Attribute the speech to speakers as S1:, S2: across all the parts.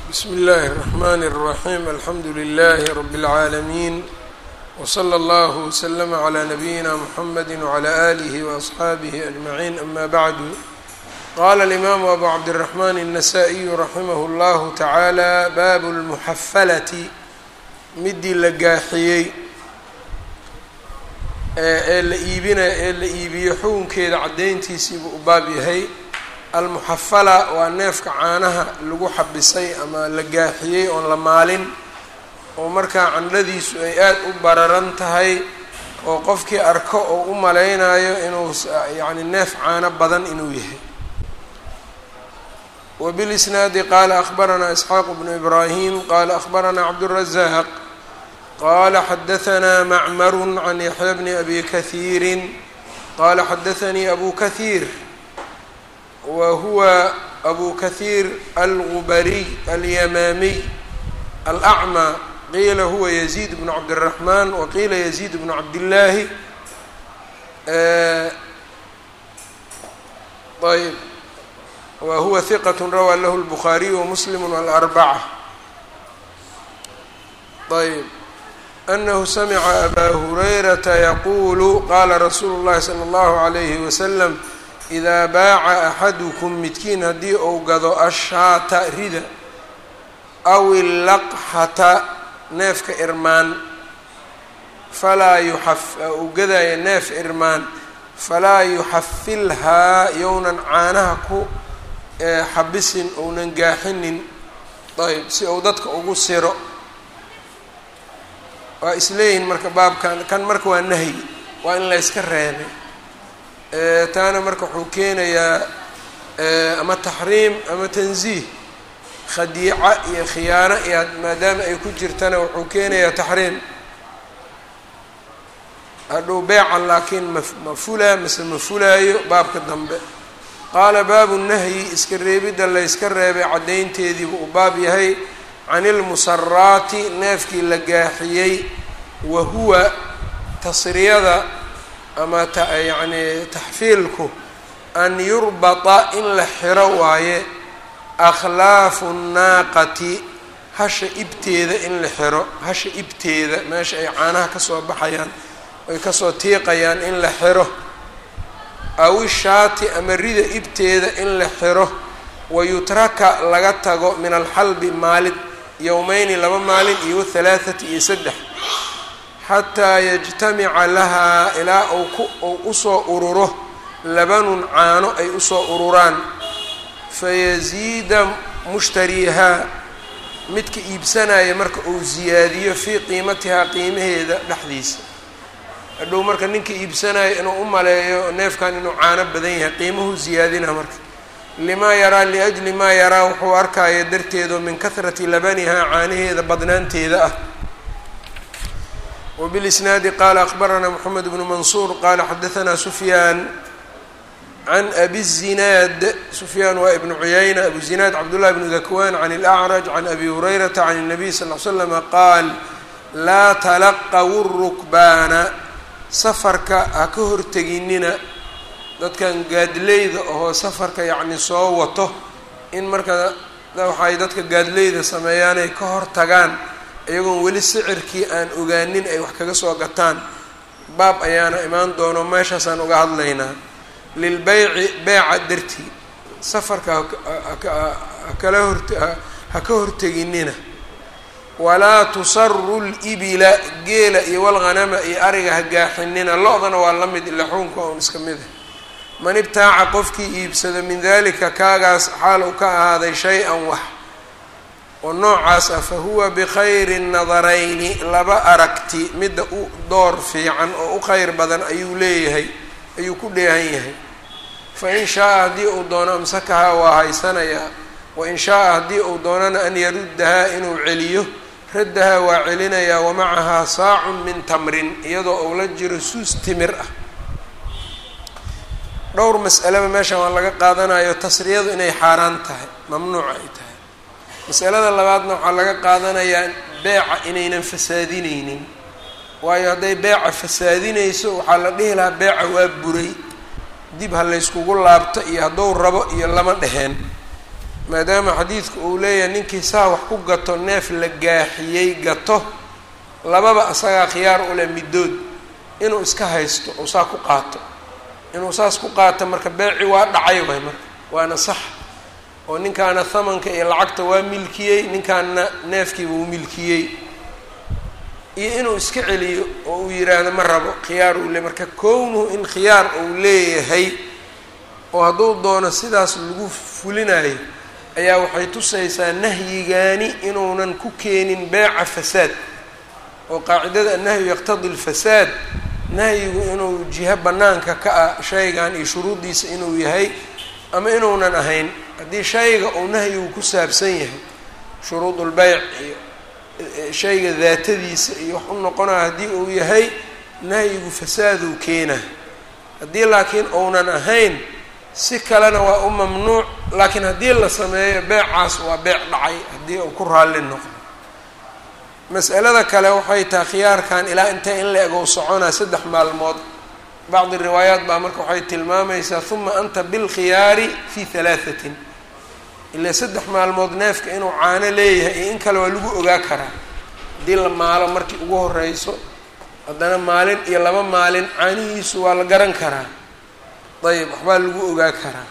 S1: bsmi اllahi الرحmn الرaحيم alxamdu لlh رb العaalمين وslى اllه وslm عlى نbyina mحamd وعlى آlih وأصxaabih أجمعين ama bعd qala الإmam أbu cabdالرحmn النsائي raximh اllah taعalى bab الmuxafalati midii la gaaxiyey ee la iibina ee la iibiyo xukunkeeda caddayntiisiibuu u baab yahay almuxafala waa neefka caanaha lagu xabisay ama la gaaxiyey oon la maalin oo markaa candhadiisu ay aada u bararan tahay oo qofkii arko oo u malaynayo inuu yacni neef caano badan inuu yahay wbilisnaadi qaala akhbaranaa isxaaq bnu ibraahim qaala akhbaranaa cabdالrazaaq qala xadahanaa macmaru can yaxya bni abi kahiiri qala xadaanii abu kahiir wa huwa abu kahiir algubariy alyamaamiy alacmى qiila huwa yaziid bnu cabdالraxman waqiila yaziid bnu cabdillaahi ayb wa huwa hiqat rawaa lahu lbukhaariyu wamuslim walarbaca ayb anahu samica abaa hurayrata yaquulu qaala rasuulu llahi sala allahu calayhi wasalam idaa baaca axadukum midkiin haddii uu gado ashaata rida aw illaqxata neefka irmaan falaa yuxaf uu gadaya neef irmaan falaa yuxafilhaa yownan caanaha ku xabisin ounan gaaxinin ayb si uu dadka ugu siro waa isleeyihin marka baabkan kan marka waa nahyi waa in la yska reebay taana marka wuxuu keenayaa ama taxriim ama tanziih khadiica iyo khiyaano iyo maadaama ay ku jirtana wuxuu keenayaa taxriim hadhow beeca laakiin ma ma fulaa mase ma fulaayo baabka dambe qaala baabu nahyi iska reebidda layska reebay caddaynteediibuu u baab yahay can ilmusaraati neefkii la gaaxiyey wa huwa tasriyada ama yacni taxfiilku an yurbata in la xiro waaye akhlaafu nnaaqati hasha ibteeda in la xiro hasha ibteeda meesha ay caanaha kasoo baxayaan ay kasoo tiiqayaan in la xiro aw ishaati ama rida ibteeda in la xiro wayutraka laga tago min alxalbi maalid yowmeyni laba maalin iyo halaathati iyo saddex xataa yajtamica lahaa ilaa uu ku uu usoo ururo labanun caano ay usoo ururaan fayaziida mushtariihaa midka iibsanaya marka uu ziyaadiyo fii qiimatihaa qiimaheeda dhexdiisa hadhow marka ninka iibsanaya inuu u maleeyo neefkan inuu caano badan yahay qiimuhu ziyaadina marka limaa yaraa liajli maa yaraa wuxuu arkaya darteedo min kahrati labanihaa caanaheeda badnaanteeda ah wbilisnaadi qaala akhbaranaa moxamed bnu mansuur qaala xadahanaa sufyaan can abi zinaad sufyaan waa ibnu cuyayna abu zinaad cabdullahi bnu dakwaan can ilacraj can abi hurayrata can الnabiy sal l slama qaal laa talaqawu rukbaana safarka ha ka horteginina dadkan gaadleyda ahoo safarka yacni soo wato in marka waxay dadka gaadleyda sameeyaanay ka hor tagaan iyagoon weli sicirkii aan ogaanin ay wax kaga soo gataan baab ayaana imaan doono meeshaasaan uga hadlaynaa lilbeyci beeca dartii safarka hakala hort ha ka horteginina walaa tusaru libila geela iyo walghanama iyo ariga ha gaaxinina lo-dana waa la mid ilaxuunka oon iska mid ah man ibtaaca qofkii iibsado min dalika kaagaas xaal uu ka ahaaday shay-an wax oo noocaas ah fa huwa bikhayri nadarayni laba aragti midda u door fiican oo u kheyr badan ayuu leeyahay ayuu ku dheehan yahay fa in shaa-a haddii uu doono amsakahaa waa haysanayaa wa in shaa-a haddii uu doonana an yaruddahaa inuu celiyo raddahaa waa celinayaa wa macahaa saacun min tamrin iyadoo uu la jiro suus timir ah dhowr mas'alaba meeshan waa laga qaadanayo tasriyadu inay xaaraan tahay mamnuuc ay tahay masalada labaadna waxaa laga qaadanayaa beeca inaynan fasaadineynin waayo hadday beeca fasaadinayso waxaa la dhihi lahaa beeca waa buray dib ha layskugu laabto iyo hadduu rabo iyo lama dheheen maadaama xadiidku uu leeyahay ninkii saa wax ku gato neef la gaaxiyey gato lababa asagaa khiyaar u leh middood inuu iska haysto ou saa ku qaato inuu saas ku qaato marka beeci waa dhacay waay marka waana sax oo ninkaana hamanka iyo lacagta waa milkiyey ninkaana neefkiiba uu milkiyey iyo inuu iska celiyo oo uu yidhaahdo ma rabo khiyaar uu le marka kownuhu in khiyaar uu leeyahay oo hadduu doono sidaas lagu fulinayo ayaa waxay tusaysaa nahyigaani inuunan ku keenin beeca fasaad oo qaacidada annahyu yaqtadi lfasaad nahyigu inuu jiho bannaanka ka ah shaygan iyo shuruuddiisa inuu yahay ama inuunan ahayn haddii shayga uu nahyigu ku saabsan yahay shuruudulbeyc iyo shayga daatadiisa iyo wax u noqonaya haddii uu yahay nahyigu fasaaduu keenaa haddii laakiin uunan ahayn si kalena waa u mamnuuc laakiin haddii la sameeyo beecaas waa beec dhacay haddii uu ku raalli noqdo mas'alada kale waxay tahay khiyaarkan ilaa intee in la ego soconaa saddex maalmood bacdi riwaayaat baa marka waxay tilmaamaysaa uma anta bilkhiyaari fi halaahatin ilaa saddex maalmood neefka inuu caano leeyahay iyo in kale waa lagu ogaa karaa haddii la maalo markii ugu horeyso haddana maalin iyo laba maalin caanihiisu waa la garan karaa ayb waxbaa lagu ogaa karaa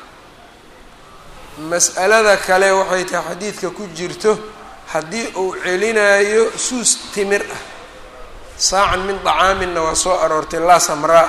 S1: mas'alada kale waxay tahay xadiidka ku jirto haddii uu celinayo suus timir ah saacan min dacaaminna waa soo aroortay laa samraa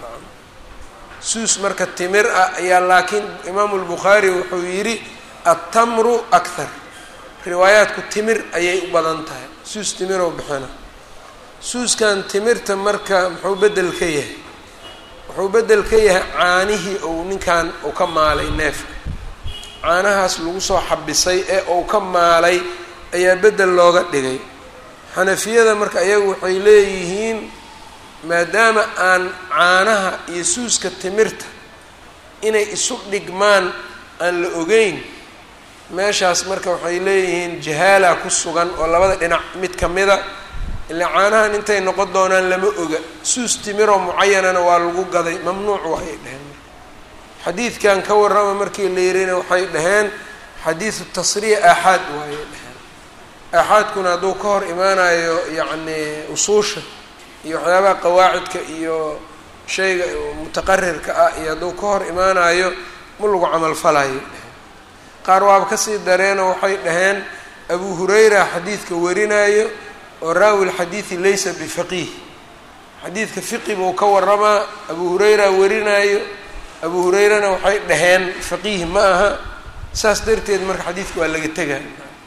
S1: suus marka timir ah ayaa laakiin imaamu lbukhaari wuxuu yidhi attamru akhar riwaayaadku timir ayay u badan tahay suus timiroo bixina suuskan timirta marka muxuu beddel ka yahay wuxuu beddel ka yahay caanihii uu ninkan uu ka maalay neefka caanahaas lagu soo xabisay ee uu ka maalay ayaa beddel looga dhigay xanafiyada marka iyagu waxay leeyihiin maadaama aan caanaha iyo suuska timirta inay isu dhigmaan aan la ogeyn meeshaas marka waxay leeyihiin jahaala ku sugan oo labada dhinac mid ka mida ilaa caanahan intay noqon doonaan lama oga suus timiroo mucayanana waa lagu gaday mamnuuc waayay dheheen xadiidkan ka warrama markii la yirina waxay dhaheen xadiidu tasriya aaxaad waayay dheheen aaxaadkuna hadduu ka hor imaanayo yacni usuusha iyo waxyaabaha qawaacidka iyo shayga mutaqarirka ah iyo hadduu ka hor imaanayo ma lagu camalfalayo dheheen qaar waaba kasii dareenoo waxay dhaheen abu hurayra xadiidka warinayo oo raawi lxadiidi laysa bifaqiih xadiidka fiqi buu ka waramaa abu hurayra warinaayo abu hurayrana waxay dhaheen faqiih ma aha saas darteed marka xadiidka waa laga tegaa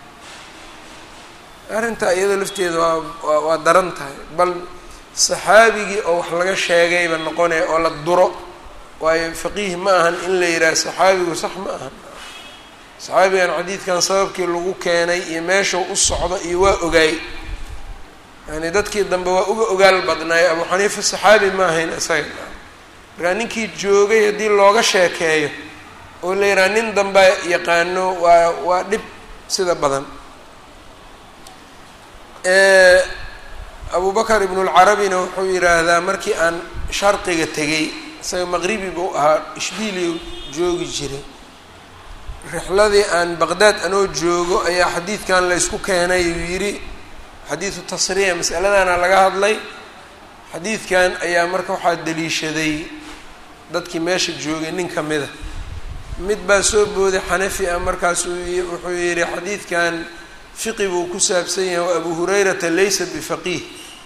S1: arrintaa iyadoo lafteeda waa waa waa daran tahay bal saxaabigii oo wax laga sheegayba noqonaya oo la duro waayo faqiih ma ahan in la yidhaha saxaabigu sax ma ahan saxaabigan xadiidkan sababkii lagu keenay iyo meeshuu u socdo iyo waa ogaay yani dadkii dambe waa uga ogaal badnaay abu xaniifa saxaabi ma ahayn isaga markaa ninkii joogay haddii looga sheekeeyo oo la yidhaha nin dambe yaqaano waa waa dhib sida badan abu bakar ibnulcarabina wuxuu yidhaahdaa markii aan sharqiga tegay isaga maqribi buu ahaa ishbiiliyu joogi jiray rixladii aan baqdaad anoo joogo ayaa xadiidkan laysku keenay uu yidhi xadiidu tasriya masaladana laga hadlay xadiidkan ayaa marka waxaa daliishaday dadkii meesha joogay nin ka mida mid baa soo booday xanafi ah markaasuu wuxuu yidhi xadiidkan fiqi buu ku saabsan yahay wa abu hurayrata laysa bifaqiih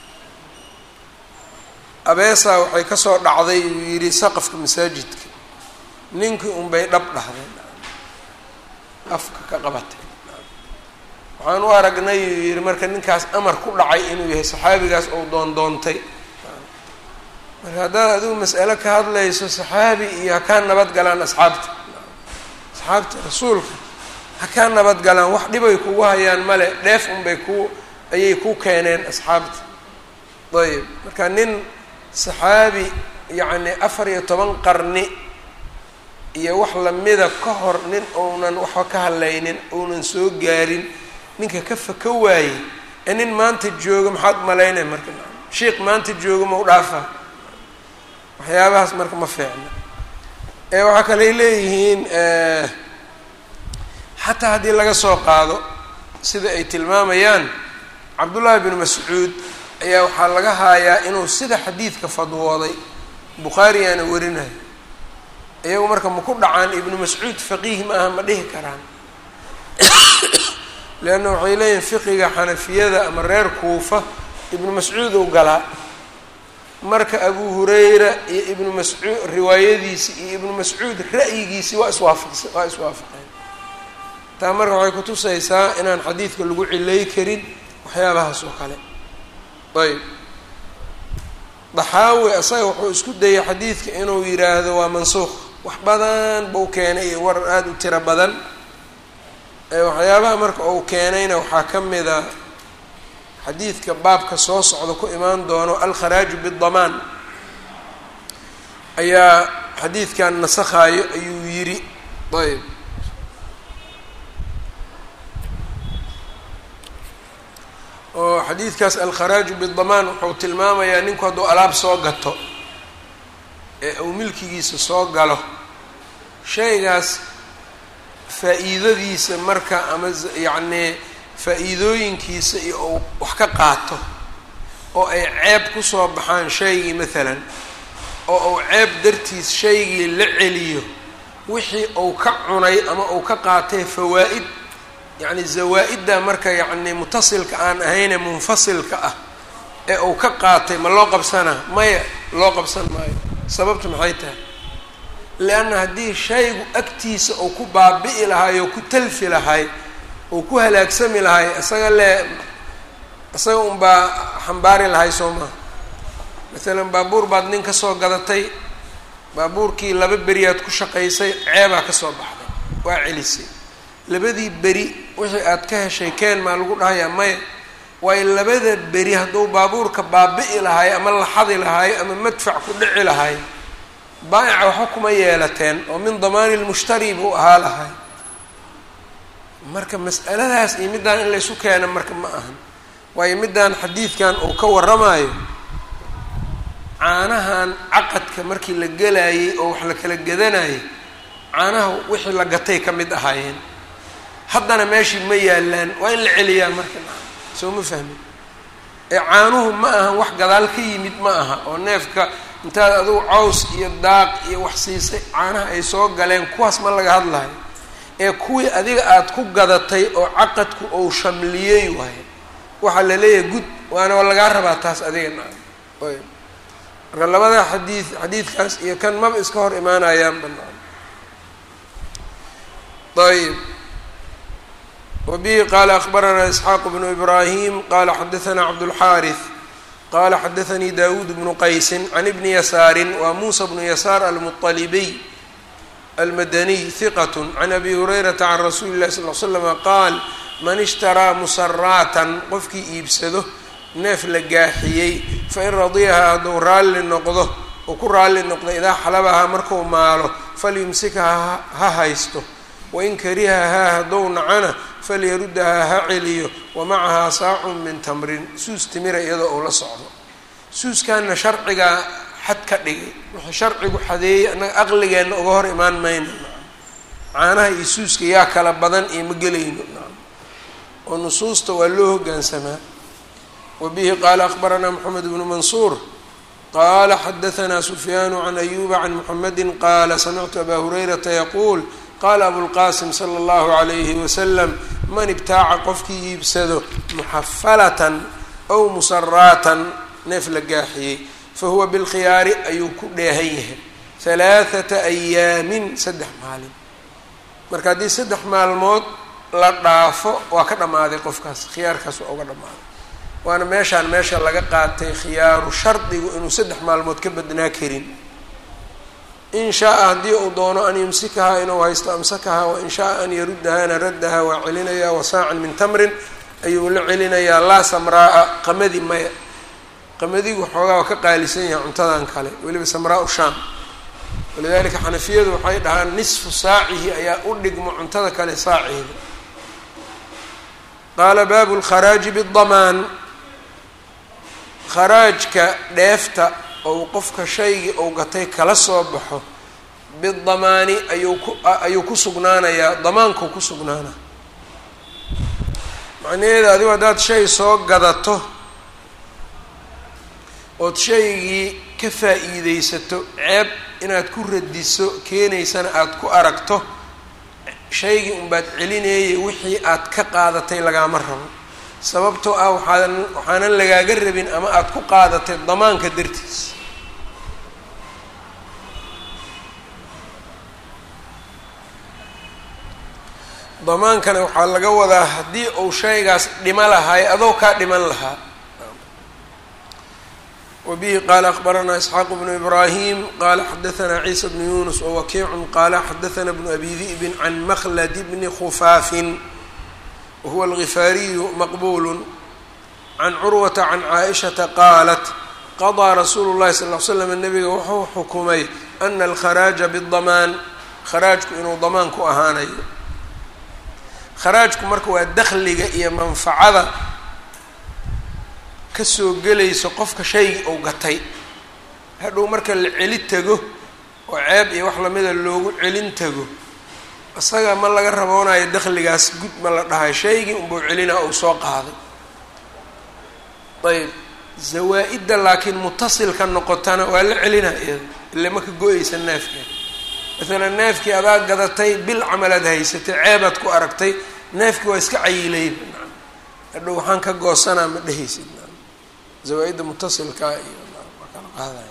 S1: abeesaa waxay kasoo dhacday uu yidhi saqafka masaajidka ninkii unbay dhab dhahday afka ka qabatay waxaan u aragnay uu yidhi marka ninkaas amar ku dhacay inuu yahay saxaabigaas ou doondoontay marka haddaad adigu mas'alo ka hadlayso saxaabi iyo ha kaa nabad galaan asxaabta asxaabta rasuulka ha kaa nabad galaan wax dhibay kugu hayaan male dheef unbay ku ayay ku keeneen asxaabta ayib marka nin saxaabi yacni afar iyo toban qarni iyo wax lamida ka hor nin uunan waxba ka hadlaynin uunan soo gaarin ninka ka faka waayey ee nin maanta jooga maxaad malaynay marka sheikh maanta jooga ma u dhaafaa waxyaabahaas marka ma fiicna ee waxaa kaley leeyihiin xataa haddii laga soo qaado sida ay tilmaamayaan cabdullaahi bnu mascuud ayaa waxaa laga haayaa inuu sida xadiidka fadwooday bukhaarigaana warinayo iyagu marka ma ku dhacaan ibnu mascuud faqiih ma aha ma dhihi karaan leanna waxay leeyihin fiqiga xanafiyada ama reer kuufa ibnu mascuud uu galaa marka abu hurayra iyo ibnu mascuud riwaayadiisi iyo ibnu mascuud ra'yigiisii waa iswaafaqsa waa iswaafaqeen taa marka waxay kutusaysaa inaan xadiidka lagu cilay karin waxyaabahaas oo kale ayb daxaawi asaga wuxuu isku dayay xadiidka inuu yidhaahdo waa mansuuq wax badan buu keenay iyo warar aada u tiro badan waxyaabaha marka uu keenayna waxaa ka mid a xadiidka baabka soo socda ku imaan doono alkharaaju bidamaan ayaa xadiidkan nasakhaayo ayuu yidhi ayb oo xadiidkaas alkharaaju bidamaan wuxuu tilmaamayaa ninku hadduu alaab soo gato ee uu milkigiisa soo galo shaygaas faa-iidadiisa marka ama yacnii faa-iidooyinkiisa iyo uu wax ka qaato oo ay ceeb kusoo baxaan shaygii maalan oo uu ceeb dartiis shaygii la celiyo wixii uu ka cunay ama uu ka qaatay fawaa-id yacni zawaa-idda marka yacni mutasilka aan ahayne munfasilka ah ee uu ka qaatay ma loo qabsanaa maya loo qabsan maayo sababta maxay tahay lianna haddii shaygu agtiisa uu ku baabi'i lahaay oo ku talfi lahay uu ku halaagsami lahay isaga le isaga unbaa xambaari lahay soo maha masalan baabuur baad nin kasoo gadatay baabuurkii laba beriyaad ku shaqaysay ceebaa kasoo baxday waa celisay labadii beri wixii aad ka heshay keen maa lagu dhahayaa maya waayo labada beri hadduu baabuurka baabi'i lahay ama laxadi lahay ama madfac ku dhici lahay baa'ica waxba kuma yeelateen oo min damaani lmushtari buu ahaa lahay marka mas'aladaas iyo middaan in laysu keena marka ma ahan waayo middaan xadiidkan uu ka warramayo caanahan caqadka markii la gelayay oo wax la kala gadanayay caanaha wixii la gatay ka mid ahaayeen haddana meeshii ma yaalaan waa in la celiyaa marka soo ma fahmin ee caanuhu ma ahan wax gadaal ka yimid ma aha oo neefka intaad adugu caws iyo daaq iyo wax siisay caanaha ay soo galeen kuwaas ma laga hadlayo ee kuwii adiga aada ku gadatay oo caqadku ou shamliyey waaye waxaa la leeyahay gud waana lagaa rabaa taas adiga na ayb marka labada xadiid xadiidkaas iyo kan maba iska hor imaanayaan banaan ayb wbihi qala akbaranaa isxaaq bnu ibrahim qala xadaanaa cabdulxaariث qala xadaanii dawuud bnu qaysi can ibni yasaari wa muusa bnu yasaar almuطalibiy almadaniy hiqat can abi hurayrata can rasuuli اlahi sal l slama qaal man ishtaraa musaraatan qofkii iibsado neef la gaaxiyey fain radiyahaa hadduu raalli noqdo uu ku raalli noqdo idaa xalabahaa marku maalo falyumsikha ha haysto wain karihahaa haddou nacana falyaruddahaa ha celiyo wa macahaa saacun min tamrin suus timira iyadoo uu la socdo suuskanna sharcigaa xad ka dhigay wuxuu sharcigu xadeeyey annaga aqligeenna uga hor imaan mayno caanaha iyo suuska yaa kala badan iyo ma gelayno oo nusuusta waa loo hoggaansamaa wa bihi qaala akbaranaa moxamed bnu mansuur qaala xadahanaa sufyaanu can ayuuba can muxamedi qaala samictu abaa hurayrata yaquul qaala abulqaasim sala allahu calayhi wasalam man ibtaaca qofkii iibsado muxafalatan aw musaraatan neef la gaaxiyey fa huwa bilkhiyaari ayuu ku dheehan yahay halaathata ayaamin saddex maalin marka haddii saddex maalmood la dhaafo waa ka dhammaaday qofkaas khiyaarkaas waa uga dhammaaday waana meeshaan meesha laga qaatay khiyaaru shardigu inuu saddex maalmood ka badnaa karin in shaaa haddii uu doono an yumsikahaa inuu haysto amsakahaa wain shaaa an yaruddahaana raddahaa waa celinayaa wasaacan min tamrin ayuu la celinayaa laa samraa-a qamadi maya qamadigu xoogaa waa ka qaalisan yahay cuntadan kale weliba samraa-u shaam walidalika xanafiyadu waxay dhahaan nisfu saacihi ayaa u dhigmo cuntada kale saaceeda qaala baabu lkharaaji bidamaan kharaajka dheefta ou qofka shaygii ou gatay kala soo baxo bidamaani ayuu ku ayuu ku sugnaanayaa damaanku ku sugnaana macnaheeda adigu haddaad shay soo gadato ood shaygii ka faa-iideysato ceeb inaad ku radiso keenaysana aada ku aragto shaygii unbaad celineeyay wixii aad ka qaadatay lagaama rabo sababtoo ah waxaadan waxaanan lagaaga rabin ama aada ku qaadatay damaanka dartiis damaankana waxaa laga wadaa haddii uu shaygaas dhimo lahaay adoo kaa dhiman lahaa wbihi qaala akbaranaa isxaaq bnu ibraahim qaala xadaanaa ciisa bnu yunus wawakiicun qaala xadaana bnu abi di'bin can makhlad bni khufaafin wahuwa algifaariyu maqbulu can curwata can caaishata qaalat qadaa rasuulu llahi sal l slam nabiga wuxuu xukumay ana alkharaaja bidamaan kharaajku inuu damaan ku ahaanayo kharaajku marka waa dakhliga iyo manfacada kasoo gelayso qofka shaygii uu gatay hadhow marka la celi tago oo ceeb iyo wax lamida loogu celin tago isaga ma laga raboonayo dakhligaas gud ma la dhahayo shaygii unbuu celinaa uu soo qaaday ayb zawaa-idda laakiin mutasilka noqotana waa la celinaa iyada ile ma ka go-eysa neefkeeda maalan neefkii adaa gadatay bil camalaad haysatay ceebaad ku aragtay neefkii waa iska cayilayba hadhow waxaan ka goosanaa ma dhehaysid zawaa-idda mutasilkaa iyo waa kala qaadaya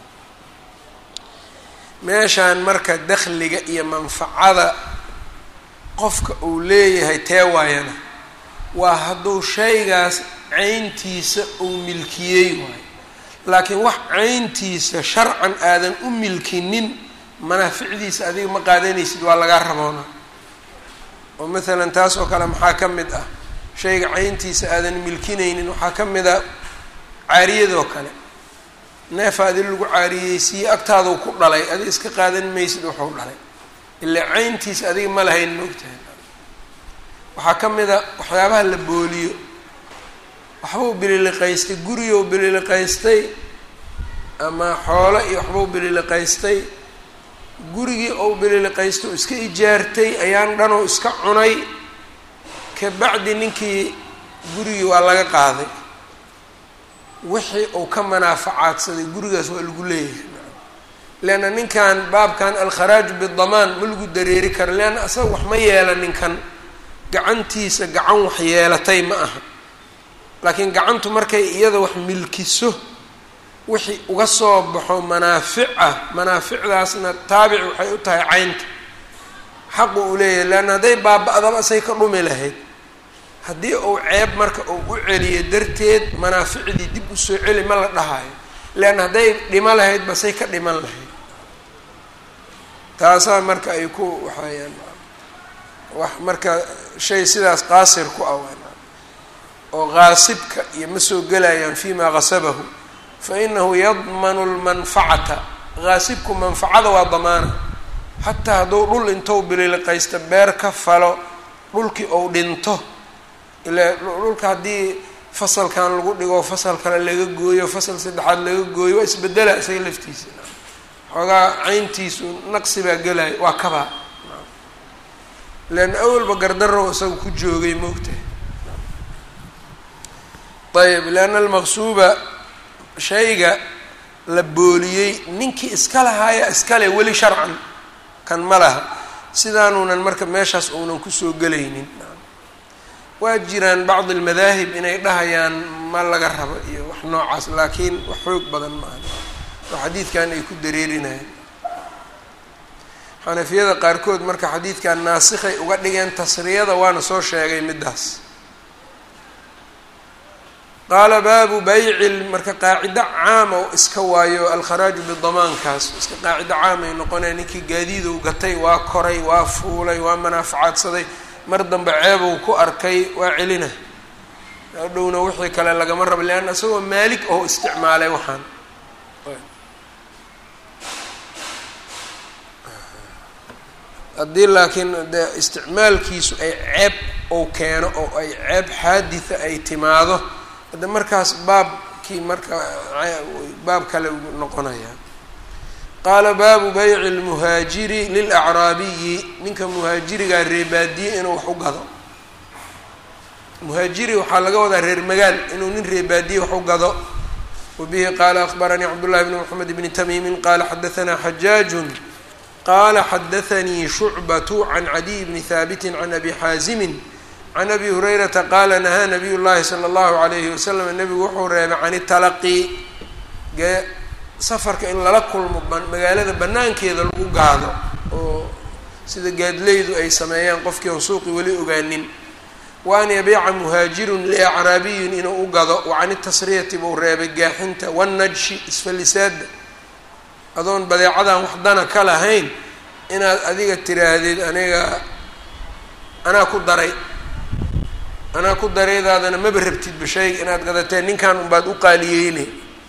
S1: meeshaan marka dakhliga iyo manfacada qofka uu leeyahay tee waayana waa hadduu shaygaas cayntiisa uu milkiyey waayo laakiin wax cayntiisa sharcan aadan u milkinin manaaficdiisa adiga ma qaadanaysid waa lagaa raboona oo maalan taas oo kale maxaa ka mid ah shayga cayntiisa aadan milkinaynin waxaa ka mid a caariyadoo kale neefa adi lagu caariyeysiiye agtaaduu ku dhalay adi iska qaadan maysid wuxuu dhalay ilaa cayntiisa adiga ma lahayn moogtahay waxaa ka mid a waxyaabaha la booliyo waxbuu bililiqaystay gurigou bililiqaystay ama xoolo iyo waxbuu bililiqaystay gurigii ou bililiqaystay oo iska ijaartay ayaan dhanoo iska cunay kabacdi ninkii gurigii waa laga qaaday wixii uu ka manaafacaadsaday gurigaas waa lagu leeyahay leanna ninkan baabkan alkharaaju bidamaan ma lagu dareeri karo leanna asaga wax ma yeela ninkan gacantiisa gacan wax yeelatay ma aha laakiin gacantu markay iyada wax milkiso wixii uga soo baxo manaafic ah manaaficdaasna taabic waxay u tahay caynta xaqu uu leeyahay leanna hadday baaba-daba say ka dhumi lahayd haddii uu ceeb marka uu u celiyo darteed manaaficdii dib usoo celi ma la dhahayo leanna hadday dhimo lahayd basay ka dhiman lahayd taasaa marka ay ku waxayaan wax marka shay sidaas qaasir ku ah oo qaasibka iyo ma soo gelayaan fima qasabahu fa inahu yadmanu lmanfacata qaasibku manfacada waa damaana xataa hadduu dhul intou bililiqaysta beer ka falo dhulkii ou dhinto ila dhulka haddii fasalkan lagu dhigo fasal kale laga gooyo fasal saddexaad laga gooyo waa isbedela isaga laftiisa xoogaa cayntiisu naqsi baa gelaya waa kabaa leanna awalba gardarow isaga ku joogay moogtahay ayb leanna almaqsuuba shayga la booliyey ninkii iska lahaaya iskale weli sharcan kan ma laha sidaanuunan marka meeshaas uunan kusoo gelaynin waa jiraan bacd almadaahib inay dhahayaan ma laga rabo iyo wax noocaas laakiin wax xoog badan maaha oo xadiidkan ay ku dareerinayaan xanafiyada qaarkood marka xadiidkan naasikhay uga dhigeen tasriyada waana soo sheegay middaas qaala baabu bayci marka qaacido caama oo iska waayo alkharaaju bidamaankaas iska qaacido caamay noqonaya ninkii gaadiidow gatay waa koray waa fuulay waa manaafacaadsaday mar dambe ceebow ku arkay waa celina hadhowna wixii kale lagama rabo leanna isagoo maalik oo isticmaalay waxaan haddii laakiin de isticmaalkiisu ay ceeb ou keeno oo ay ceeb xaaditha ay timaado hadde markaas baabkii marka baab kale noqonaya qaala baabu bayci lmuhaajiri lilacraabiyi ninka muhaajirigaa reebaadiye inuu wax u gado muhaajiri waxaa laga wadaa reer magaal inuu nin reebaadiye wax u gado wabihi qaala akbaranii cabdullahi bni moxamed bni tamiimin qaala xadaanaa xajaajun qaala xadaanii shucbatu can cadiy bni haabitin can abi xaasimin can abi hurayrata qaala nahaa nabiy llahi sala allahu alayhi wasalam nebigu wuxuu reebay can italaqi safarka in lala kulmo magaalada banaankeeda lagu gaado oo sida gaadleydu ay sameeyaan qofkii on suuqi weli ogaanin wa an yabiica muhaajirun liacraabiyin inuu u gado wa can itasriyati buu reebay gaaxinta wannajshi isfallisaada adoon badeecadan wax dana ka lahayn inaad adiga tiraahdeed aniga anaa ku daray anaa ku daraydaadana maba rabtidba shayga inaad gadateen ninkan unbaad u qaaliyeyne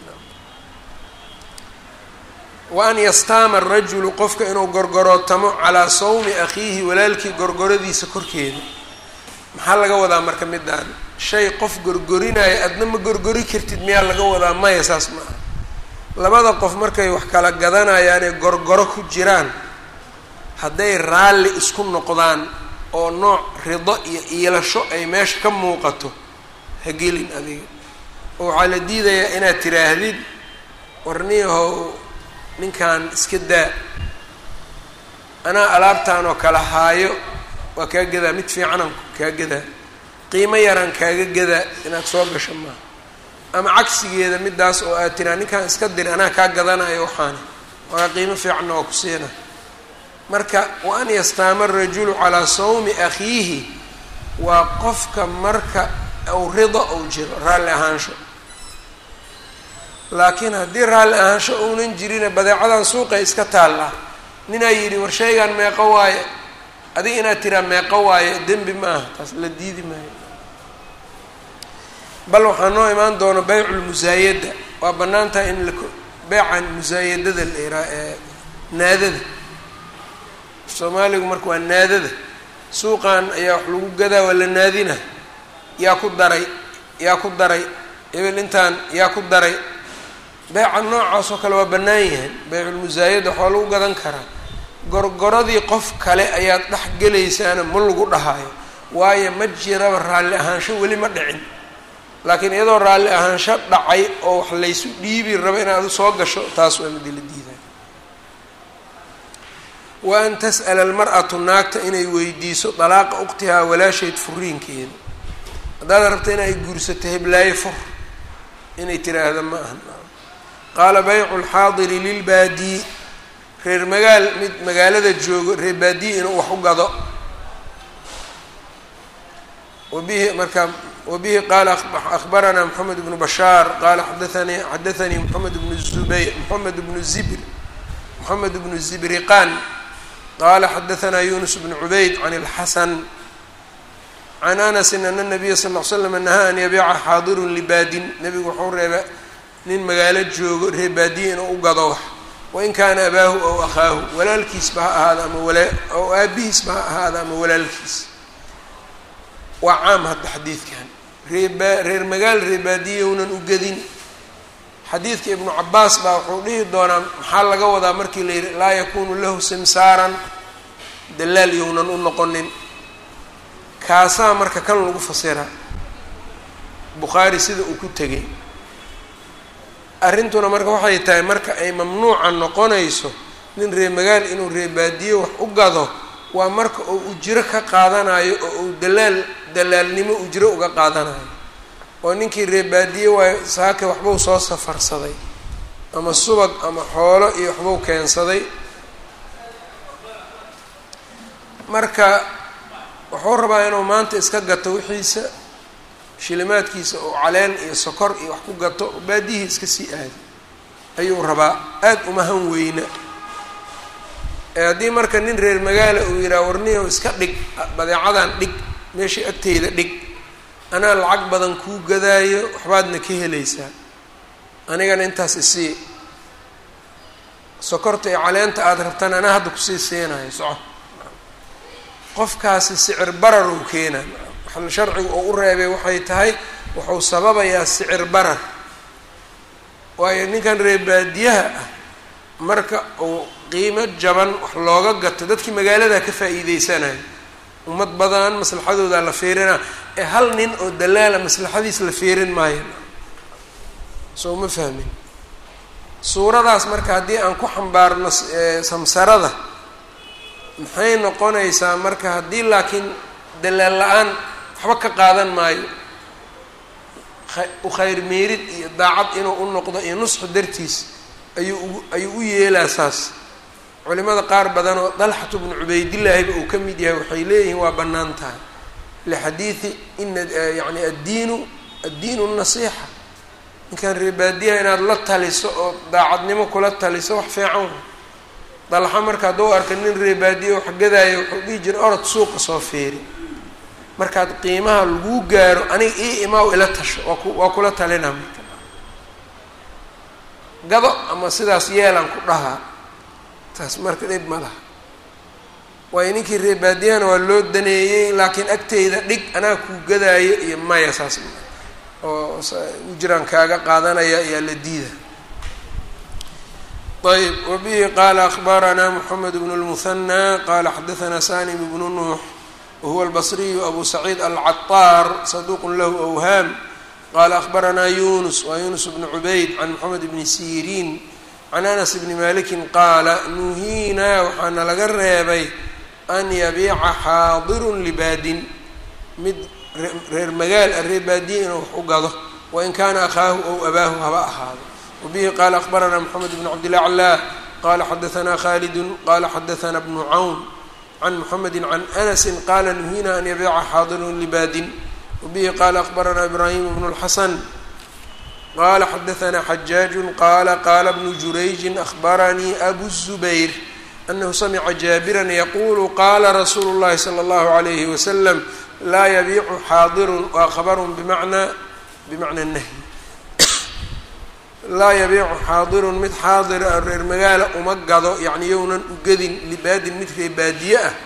S1: wa an yastaama arajulu qofka inuu gorgorootamo calaa sawmi akhiihi walaalkii gorgoradiisa korkeeda maxaa laga wadaa marka midaan shay qof gorgorinaayo adna ma gorgori kartid miyaa laga wadaa maya saas ma aha labada qof markay wax kala gadanayaanee gorgoro ku jiraan hadday raalli isku noqdaan oo nooc rido iyo iilasho ay meesha ka muuqato ha gelin adiga oo waxaa la diidayaa inaad tiraahdid warniyahow ninkan iska daa anaa alaabtaan oo kala haayo waa kaa gadaa mid fiicanaan kaa gadaa qiimo yaraan kaaga gadaa inaad soo gasho maaha ama cagsigeeda midaas oo aad tiraa ninkan iska dir anaa kaa gadanayo waxaani waa qiimo fiicanna waa ku siina marka wa an yastaama arajulu calaa sawmi akhiihi waa qofka marka ou rido ou jiro raalli ahaansho laakiin haddii raalli ahaansho uunan jirina badeecadan suuqay iska taallaa ninaa yidhi war shaygan meeqo waaye adiga inaad tiraa meeqo waaye dembi ma aha taas la diidi maayo bal waxaa noo imaan doona beyculmusaayada waa bannaan tahay in la beycan musaayadada la iraa ee naadada soomaaligu marka waa naadada suuqan ayaa wax lagu gadaa waa la naadina yaa ku daray yaa ku daray hebel intaan yaa ku daray beyca noocaas oo kale waa bannaan yahay beyculmusaayada waxaa lagu gadan karaa gorgoradii qof kale ayaad dhex gelaysaana ma lagu dhahayo waayo ma jiraba raalli ahaansho weli ma dhicin laakiin iyadoo raalli ahaansho dhacay oo wax laysu dhiibi rabo inaad soo gasho taas waa midi la diiday wa an tas'ala almar'atu naagta inay weydiiso dalaaqa uqtihaa walaasheed furiinkeeda haddaad rabta inay guursato heblaayo fur inay tiraahdo ma aha qaala baycu lxaadiri lilbaadii reer magaal mid magaalada joogo reer baadiye inuu wax u gado wabihi marka wabihi qaala akhbaranaa moxamed bnu bashaar qaala xadaanii xadaanii moxamed bnu zubayr moxamed bnu zibr moxamed bnu zibriqan qaala xadaanaa yunus bnu cubayd can اlxasan can anasin ana nabiya sal l slam nahaa an yabiica xaadirun libaadin nebigu wuxuu reeba nin magaalo joogo reer baadiye inuu u gado wax wain kaana abaahu ow akhaahu walaalkiisba ha ahaada ama wala ow aabihiisba ha ahaada ama walaalkiis waa caam hadda xadiidkan reeba reer magaal reebaadiyownan u gedin xadiidka ibnu cabaas baa wuxuu dhihi doonaa maxaa laga wadaa markii la yidhi laa yakunu lahu simsaaran dalaal yownan u noqonin kaasaa marka kan lagu fasira bukhaari sida uu ku tegay arrintuna marka waxay tahay marka ay mamnuuca noqonayso nin reer magaal inuu reebaadiyo wax u gado waa marka uu ujiro ka qaadanayo oo uu dalaal dalaalnimo ujiro uga qaadanayo oo ninkii reebaadiye waayo saake waxbuu soo safarsaday ama subag ama xoolo iyo waxbuu keensaday marka wuxuu rabaa inuu maanta iska gato wixiisa shilimaadkiisa oo caleen iyo sokor iyo wax ku gato baadiyihii iska sii aadi ayuu rabaa aada umahan weyna ee haddii marka nin reer magaala uu yidhaha warniyow iska dhig badeecadan dhig meeshai agteyda dhig anaa lacag badan kuu gadaayo waxbaadna ka helaysaa anigana intaas isii sokorta iyo caleenta aada rabtaan anaa hadda kusii siinayo soco qofkaasi sicir barar uu keenaa waxal sharcigu oo u reebay waxay tahay wuxuu sababayaa sicir barar waayo ninkan reer baadiyaha ah marka uu qiimo jaban wax looga gato dadkii magaalada ka faa'iideysanayo ummad badan maslaxadooda la fiirina ee hal nin oo dalaala maslaxadiis la fiirin maayo soo ma fahmin suuradaas marka haddii aan ku xambaarno samsarada maxay noqonaysaa marka haddii laakiin dalaal la-aan waxba ka qaadan maayo u khayr meerid iyo daacad inuu u noqdo iyo nusxu dartiis ayuu u ayuu u yeelaa saas culimada qaar badan oo dalxatu bnu cubaydillaahiba uu ka mid yahay waxay leeyihiin waa bannaan tahay lixadiidi ina yani addiinu addiinu nasiixa ninkan reebaadiyaha inaad la taliso oo daacadnimo kula taliso wax fiican dalxa marka hadduu arka nin reebaadiya wax gadaayo wuxuu dhihi jira orod suuqa soo fiiri markaad qiimaha laguu gaaro aniga ii imaaw ila tasho waa ku waa kula talinaa marka gado ama sidaas yeelaan ku dhahaa taas marka dhib ma laha waayo ninkii reebaadiyahana waa loo daneeyey laakiin agteyda dhig anaa kuu gadaayo iyo maya saas oo ujiraan kaaga qaadanaya ayaa la diida ayb wabihi qaala akbaranaa moxamed bnu lmuhanaa qaala xadaanaa sanim bnu nuux wahuwa albasriyu abu saciid alcaطaar saduuq lahu awhaam qaala akbaranaa yunus waa yunus bnu cubayd can moxamed bni siriin can anas bni maliki qaala nuhiinaa waxaana laga reebay an yabiica xaadirun libaadin mid reer magaal a reer baadiye inuu wax u gado wain kaana akhaahu ow abaahu haba ahaado wabihi qaala akbaranaa moxamed bn cabdilaclaa qala xadaanaa khaalidun qala xadaanaa bnu cawn can moxamedi can anasi qaala nuhiina an yabiica xaadirun libaadin wabihi qaala akbaranaa ibraahim bnu lxasan qala xadaanaa xajaaju qaala qaala bnu jurayjin ahbaranii abu zubayr anahu samica jaabiran yaqulu qaala rasuulu llahi sala allahu alayhi wasalam laa yabiicu xaadirun waa khabarun bimacnaa bimacna nahyi laa yabiicu xaadirun mid xaadira reer magaala uma gado yacni yownan u gedin libaadin mid ree baadiye ah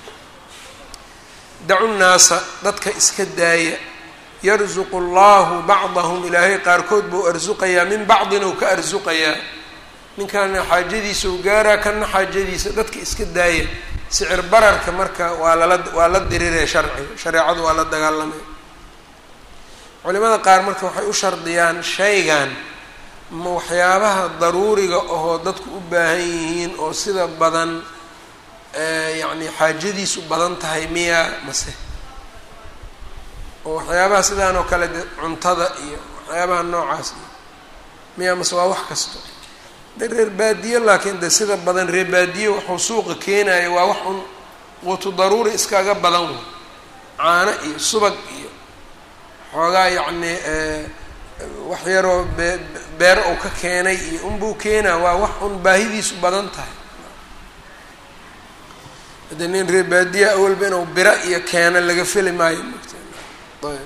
S1: dacu nnaasa dadka iska daaya yarzuqu allahu bacdahum ilaahay qaarkood buu arsuqayaa min bacdin ou ka arsuqayaa ninkaana xaajadiisa u gaaraa kana xaajadiisa dadka iska daaya sicir bararka marka waa lala waa la diriree sharciga shareecadu waa la dagaalamay culimada qaar marka waxay u shardiyaan shaygan ma waxyaabaha daruuriga ahoo dadku u baahan yihiin oo sida badan yacni xaajadiisu badan tahay miyaa mase oo waxyaabaha sidaan oo kale de cuntada iyo waxyaabaha noocaas iyo miyaa mase waa wax kasto de reer baadiye laakiin de sida badan reer baadiye wuxuu suuqa keenayo waa wax un quutu daruuri iskaga badan wey caano iyo subag iyo xoogaa yacni wax yaroo bee beer uu ka keenay iyo unbuu keenaa waa wax un baahidiisu badan tahay hade nin reer baadiya awalba inuu biro iyo keeno laga feli maayo ayb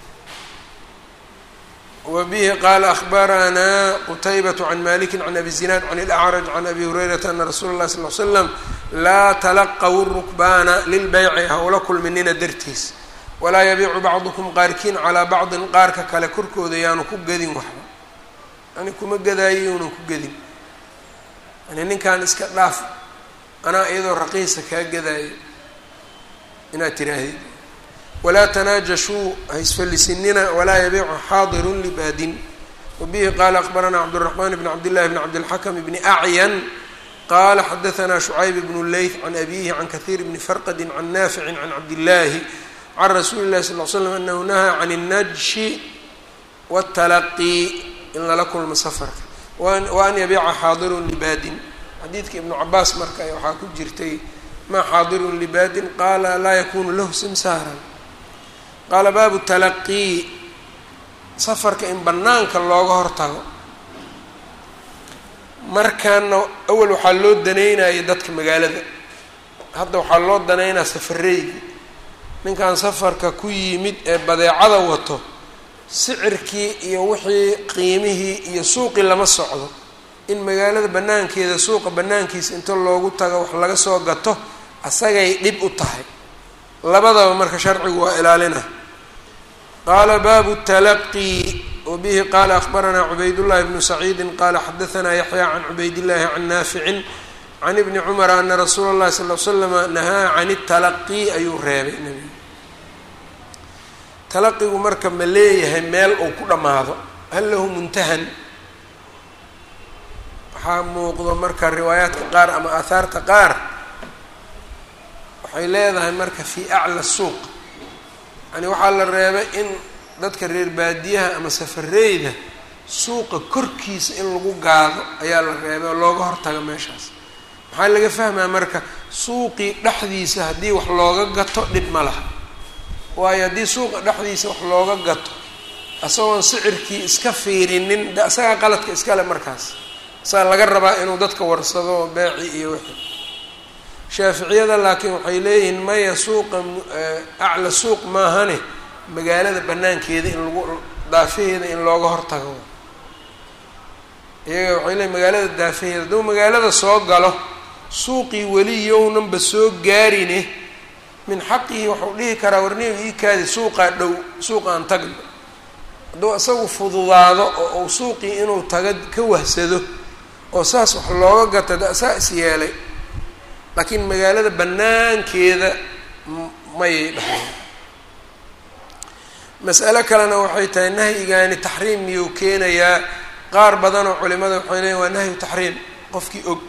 S1: wbihi qaala ahbaranaa qutaybaة can maliki can abi zinaad can اlأcraj can abi hurayrata ana rasuula اlahi sal l slam laa talaqaw rukbaana lilbeyci ha ula kulminina dartiis walaa yabiicu bacdukum qaarkiin calaa bacdin qaarka kale korkooda yaanu ku gedin waxba yani kuma gadaayo yuunan ku gedin yani ninkan iska dhaaf anaa iyadoo raqiisa kaa gadaayo inaad tiraahdid walaa tanaajashuu haisfallisinina walaa yabiicu xaadirun libaadin wabihi qaala akbaranaa cabdالraxmaan bn cabdillahi bn cabdilxakm bni acyan qala xadaanaa shucayb bnu leyth can abihi can kahiir bni farqadi can naaficin can cabdillaahi can rasuuli اlahi sal l slam anahu nahaa can اnnajshi wاtalaqii in lala kulmo safarka wa an yabiica xaadirun libaadin xadiidka ibnu cabaas marka waxaa ku jirtay maa xaadirun libaadin qaala laa yakunu lahu simsaaran qaala baabu talaqii safarka in bannaanka looga hortago markaana awal waxaa loo daneynaya dadka magaalada hadda waxaa loo daneynaya safareygi ninkan safarka ku yimid ee badeecada wato sicirkii iyo wixii qiimihii iyo suuqii lama socdo in magaalada banaankeeda suuqa banaankiisa inta loogu tago wax laga soo gato asagay dhib u tahay labadaba marka sharcigu waa ilaalina qaala baabu talaqii wbihi qala akbaranaa cubaydullahi bnu saciidi qala xadaanaa yaxya can cubaydillahi can naaficin can ibni cumara ana rasuula اllahi sal l slama nahaa can talaqi ayuu reebay nebigu talaqigu marka ma leeyahay meel uu ku dhammaado hal lahu muntahan waxaa muuqdo marka riwaayaadka qaar ama aahaarta qaar waxay leedahay marka fii acla suuq yani waxaa la reebay in dadka reer baadiyaha ama safareyda suuqa korkiisa in lagu gaado ayaa la reebay oo looga hortago meeshaas maxaa laga fahmaa marka suuqii dhexdiisa haddii wax looga gato dhib ma laha waayo haddii suuqa dhexdiisa wax looga gato isagoon sicirkii iska fiirinin de isagaa qaladka iskale markaas isagaa laga rabaa inuu dadka warsado beeci iyo wixii shaaficiyada laakiin waxay leeyihiin maya suuqa acla suuq maahane magaalada banaankeeda in lagu daafaheeda in looga hortago iyaga waxay leeyiin magaalada daafaheeda hadduu magaalada soo galo suuqii weli yownanba soo gaarine min xaqihi waxau dhihi karaa warniga ii kaadi suuqaa dhow suuqaan tagno hadduu isagu fududaado oo uu suuqii inuu taga ka wahsado oo saas wax looga gato de saa is yeelay laakiin magaalada banaankeeda mayay dhaxeen mas'alo kalena waxay tahay nahyigaani taxriim miyuu keenayaa qaar badanoo culimada waxay leeyiin waa nahyu taxriim qofkii og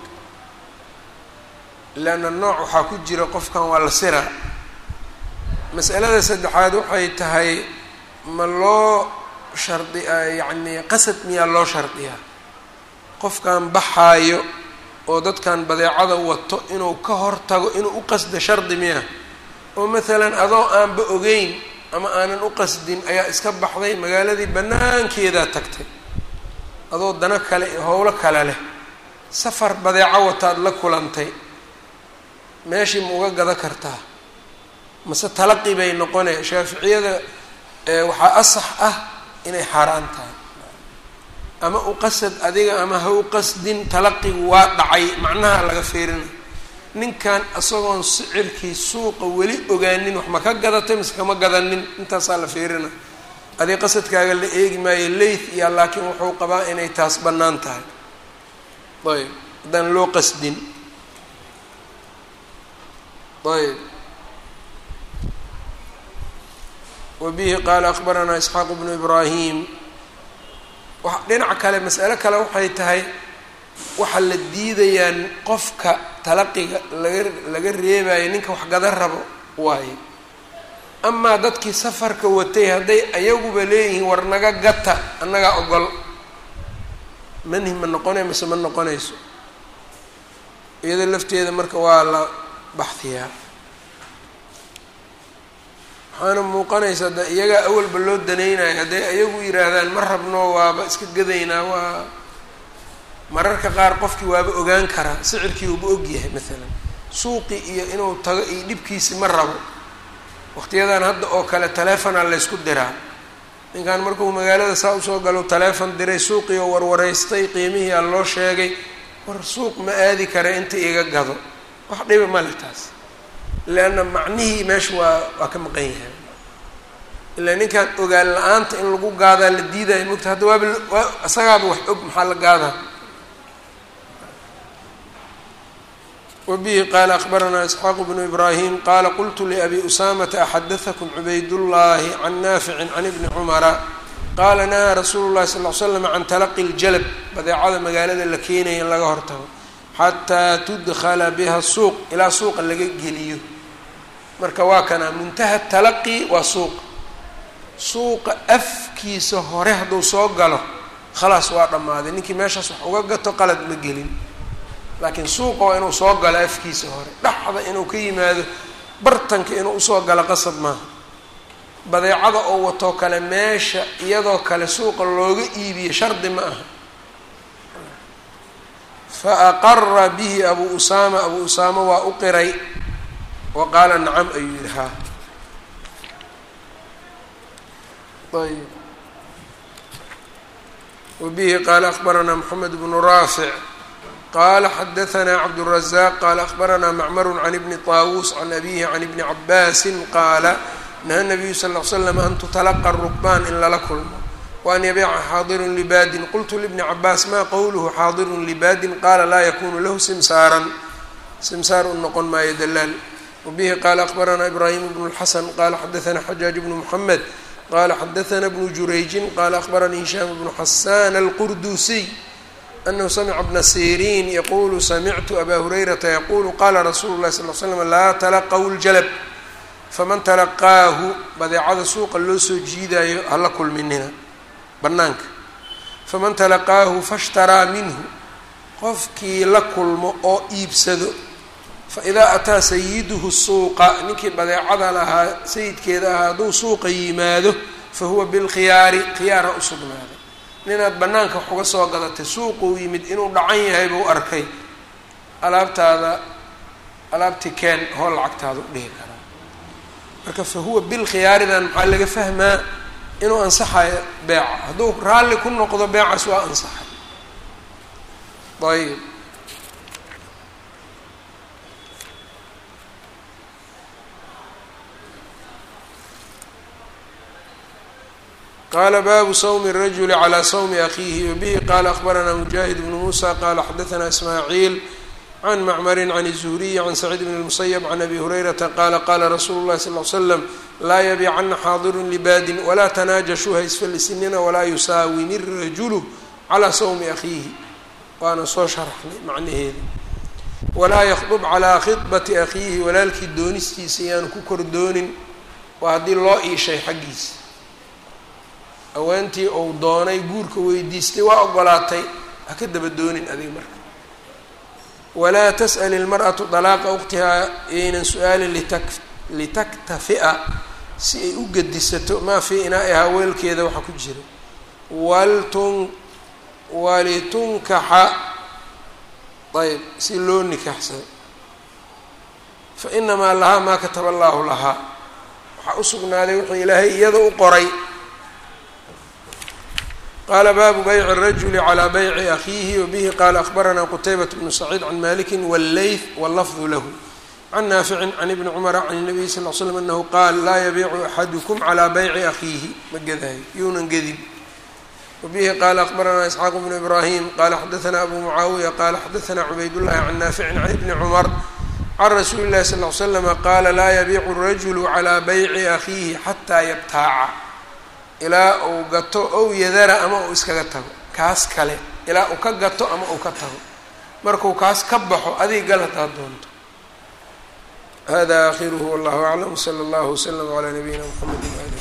S1: leanna nooc waxaa ku jira qofkan waa la siraa mas'alada saddexaad waxay tahay ma loo shardi yacni qasad miyaa loo shardiyaa qofkan baxaayo oo dadkan badeecada wato inuu ka hortago inuu u qasdo shardi miya oo maalan adoo aanba ogeyn ama aanan u qasdin ayaa iska baxday magaaladii banaankeedaa tagtay adoo dano kale iyo howlo kale leh safar badeeco wataad la kulantay meeshii ma uga gada kartaa mase talaqi bay noqonaya shaaficiyada waxaa asax ah inay xaaraan tahay ama u qasad adiga ama ha u qasdin talaqigu waa dhacay macnaha laga fiirina ninkan isagoon sicirkii suuqa weli ogaanin wax ma ka gadatay mise kama gadanin intaasaa la fiirina adig qasadkaaga la eegi maayo leyth iya laakiin wuxuu qabaa inay taas bannaan tahay ayb haddaan loo qasdin ayb wabihi qaala akbaranaa isxaaq bnu ibraahim dhinac kale mas'alo kale waxay tahay waxaa la diidayaan qofka talaqiga laga laga reebayo ninka wax gada rabo waayo amaa dadkii safarka watay hadday ayaguba leeyihiin war naga gata annagaa ogol manhi ma noqonay mise ma noqonayso iyado lafteeda marka waa la baxdiyaa waxaana muuqanaysa de iyagaa awalba loo danaynayo hadday ayagu yidhaahdaan ma rabno waaba iska gadaynaa waa mararka qaar qofkii waaba ogaan karaa sicirkii uuba ogyahay maalan suuqii iyo inuu tago iyo dhibkiisi ma rabo waqtiyadan hadda oo kale taleefonaa laysku diraa ninkan markuu magaalada saa usoo galo taleefon diray suuqii oo warwareystay qiimihii aa loo sheegay war suuq ma aadi kara inta iga gado wax dhiba male taas leanna macnihii meesha waa waa ka maqan yahay ilaa ninkan ogaan la-aanta in lagu gaadaa la diidayo mogta hadda waaba waa isagaaba wax og maxaa la gaadaa wbihi qaala akbaranaa isxaaq bnu ibraahim qaala qultu liabi usaamata axadaثakm cubaydullahi can naaficin can ibni cumara qaala nahaa rasuulu llahi sal l slam can talaqi ljalab badeecada magaalada la keenaya in laga hortago xataa tudkhala biha suuq ilaa suuqa laga geliyo marka waa kana muntaha talaqi waa suuq suuqa afkiisa hore hadduu soo galo khalaas waa dhammaaday ninkii meeshaas wax uga gato qalad ma gelin laakiin suuqa waa inuu soo galo afkiisa hore dhaxda inuu ka yimaado bartanka inuu usoo galo qasab maaha badeecada oo watoo kale meesha iyadoo kale suuqa looga iibiyo shardi ma aha fa aqara bihi abu usaama abu usaama waa u qiray wa qaala nacam ayuu yihi haa ayb wabihi qaala akbaranaa moxamed bnu raafic qala xadaثna cabdالرaزاq qala akbarana macmr can ibni طaawuس can abihi can ibni cabaasi qaala naha الnabiyu sal ll slam an tutalaqa الrukbaan in lala kulmo waan yabiica xaadirun libaadin qultu libni cabaas maa qowluhu xaadirun libaadin qaala laa yakunu lahu simsaaran simsaar u noqon maayo dalaal wabihi qaala akbaranaa ibraahim bnu اlxasan qaala xadaanaa xajaaj bnu muxamed qala xadaana bnu jurayjin qala akbaranii hishaam bnu xasaan alqurdusiy anahu samica bna siriin yaqulu samictu aba hurayrata yaqulu qala rasuulu lahi sal l slam laa talaqaw ljalab faman talaqaahu badeecada suuqa loo soo jiidaayo hala kulminina bannaanka faman talaqaahu fashtaraa minhu qofkii la kulmo oo iibsado faidaa ataa sayiduhu suuqa ninkii badeecada lahaa sayidkeeda ahaa hadduu suuqa yimaado fa huwa bilkhiyaari khiyaara u sugnaaday ninaad bannaanka wax uga soo gadatay suuquu yimid inuu dhacan yahay buu arkay alaabtaada alaabti keen hoo lacagtaada u dhihi karaa marka fa huwa bilkhiyaaridan maxaa laga fahmaa inuu ansaxayo beeca hadduu raalli ku noqdo beecaas waa ansaxay ayb qala baabu sawmi الrajuli calى sawmi akhiihi wabihi qala akbaranaa mujaahid bnu musa qala xadaثna ismaaciil can macmari can الzuhriyi can saciid bn الmusayb can abi hurayrata qala qala rasuulu اlahi sal ly slam laa yabicana xaadirun libaadin walaa tanaajashuu haysfalisinina walaa yusaawimi الrajulu calى sawmi akhiihi waana soo sharaxnay macnaheeda walaa yakdub calaa khidbati akhiihi walaalkii doonistiisa yaanu ku kor doonin waa haddii loo iishay xaggiisa haweentii uu doonay guurka weydiistay waa ogolaatay ha ka daba doonin adiga marka walaa tas'al ilmar'atu dalaaqa ukhtihaa yaynan su-aalin litak litaktafi'a si ay u gedisato maa fii inaa-ihaa weelkeeda waxa ku jira waltun walitunkaxa ayb si loo nikaaxsado fa inamaa lahaa maa kataba allaahu lahaa waxaa u sugnaaday wuxuu ilaahay iyada u qoray qala baabu bayci الrajuli calى bayci akhiihi wabihi qala akbaranaa qutaybat bnu saciid can maliki wاlleyth wاllafdu lahu can naaficin can ibni cumara can الnabiy sal l slam anahu qaal laa yabiicu axadukum calى bayci akhiihi ma gedaayo yuunan gedin wabihi qala akbaranaa isxaaq bnu ibrahim qala xadaثna abu mucaawiya qala xadaثna cubaydullahi can naaficin can ibni cumar can rasuuli اlahi sal l slama qaala laa yabiicu الrajulu calى bayci akhiihi xataa yabtaaca ilaa uu gato ow yadara ama uu iskaga tago kaas kale ilaa uu ka gato ama uu ka tago markuu kaas ka baxo adiga gal hadaad doonto hada akhiruhu wallahu aclam wsala allahu wslama calaa nabiyina mxamedi waali